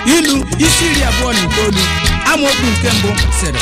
ilu isi iri abụọ na itoolu amaokwu nke mbụ sịrị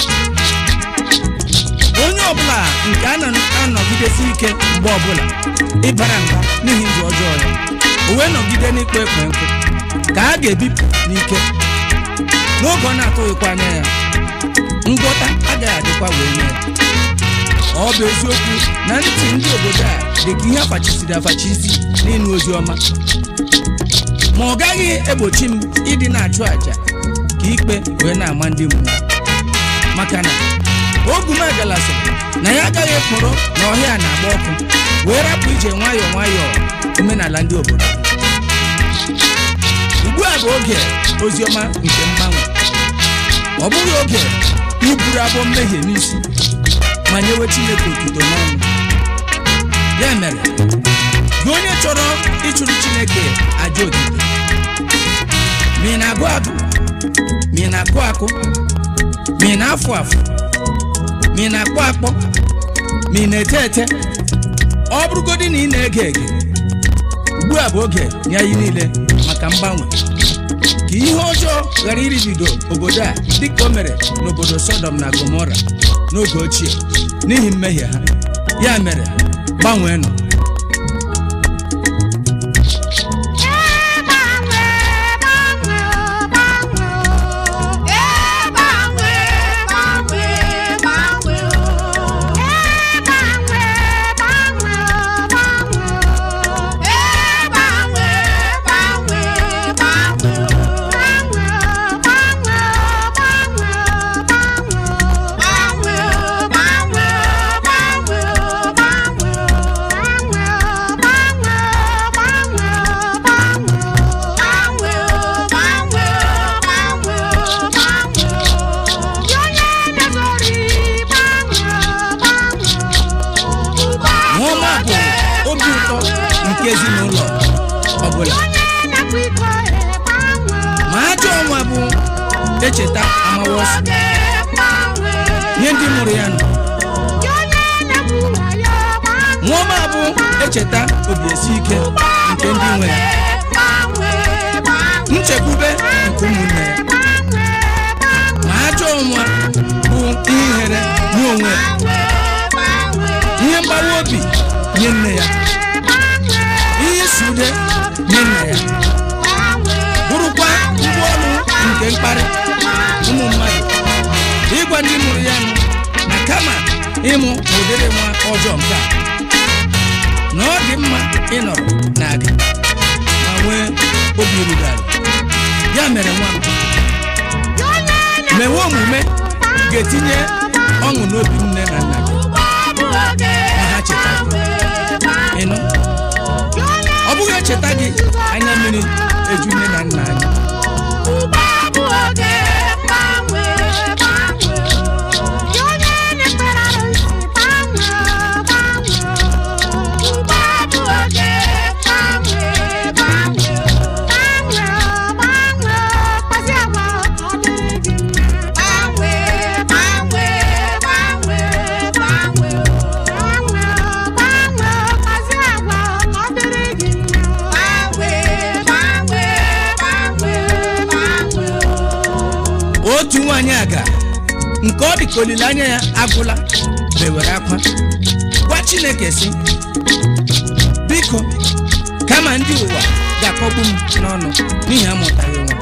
onye ọbụla nke a na-anọgidesi ike mgbe ọbụla ịbara mba n'ihi ndụ ọjọọ ya o wee nọgide n'ikpe ekpe nkụ ka a ga-ebipụ n'ike n'oge ọ na-atụghịkwa anya ya ngwọta agaghị adịkwa wee nye ya ọ bụ eziokwu na ntị ndị obodo a dị ka ihe afachisiri afachisi n'ịnụ ozi ọma ma ọ gaghị egbochi m ịdị na-achụ àjà ka ikpe wee na-ama ndị mmụọ maka na ogumagala sị na ya agaghị ekporo na ọhịa na-agba ọkụ wee rapụ ije nwayọọ nwayọọ omenala ndị obodo ugbu a bụ oge oziọma nke mgbanwe ọ bụghị oge iburu abụọ mmehie n'isi ma nyewe chineke otuto n'ọnụ ya mere gị onye chọrọ ịchụrụ chineke aja otuto ma ị na-agụ agụ ma ị na-akụ akụ ma ị na-afụ afụ ma ị na-akpọ akpọ ma ị na-ete ete ọ bụrụgodị na ị na-ege ege ugbu a bụ oge nye anyị niile maka mgbanwe ka ihe ọjọọ ghara iribido obodo a dịka o mere n'obodo sodom na gomora n'oge ochie n'ihi mmehie ha ya mere gbanweenụ Nneọma bụ obi ụtọ nke ezinụlọ ọbụla ma ajọ ọnwa bụ echeta amawa ọsọ nye ndị mụrụ ya nọ nwaọma bụ echeta obi esi ike nke ndị nwe ya nchekwube nke ụmụnne ya ma ajọ ọnwa bụ ihe ihere nye onwe ya ihe mgbawa obi nye nne ya ihe isi ude nye nna ya bụrụkwa ngwaọrụ nke mkparị ụmụ mmadụ ịgwa ndị mụrụ ya nụ na kama ịmụ ụdịrị nwa ọjọọ nke a na ọ dị mma ịnọrọ na aga ma nwee obi ruru ala ya mere nwa m mewe omume ga-etinye ọṅụ n'obi nne na nna gị ma ha cheta ịnụ ọ bụghị echeta gị anya mmiri eju nne na nna anyị otu nwaanyị aga nke ọ dị ka olileanya ya agwụla bewere akwa gwa chineke si biko kama ndị ụwa ga-akpọgbu m n'ọnụ n'ihi amụtaghị nwa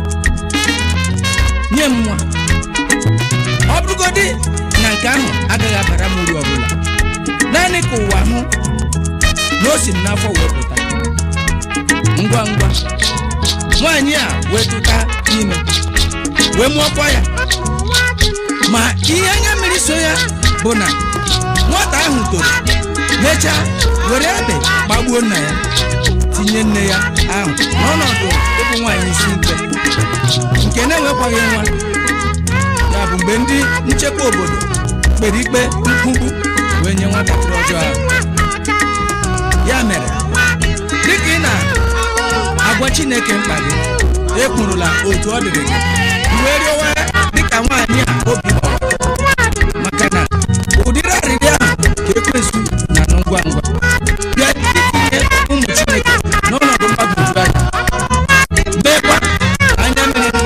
nye m nwa ọ bụrụgodị na nke ahụ agaghị abara m uru ọbụla naanị ka ụwa hụ na o si m n'afọ wee pụta ngwa ngwa nwaanyị a wee tụta ime wee mụọkwa ya ma ihe anya mmiri so ya bụ na nwata ahụ toro mechaa were ebe gbagbuo nna ya tinye nne ya ahụ n'ọnọdụ ịbụ nwaanyị isi mkpe nke na-enwekwaghị nwa ya bụ mgbe ndị nchekwa obodo kpere ikpe mkpugbu wee nye nwatakịrị ọjọọ ahụ ya mere dịka ị na-agwa chineke mkpa gị ekwurula otu ọ dịrị gị wee rịọwa dịka nwaanyị a obi kpọrọ maka na ụdịrị arịrịọ ahụ ka ekwensu na anụ ngwa ngwa bịa itinye ụmụ chineke n'ọnọdụ mgbagwoju anya meekwa anya mmiri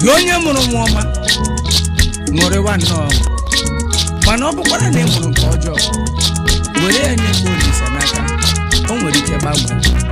gị onye mụrụ nwa ọma ṅụrịwa nnọọ mana ọ bụkwara na ị mụrụ nke ọjọọ were ya nye mgbe olise n'aka o nwere ike gbanwee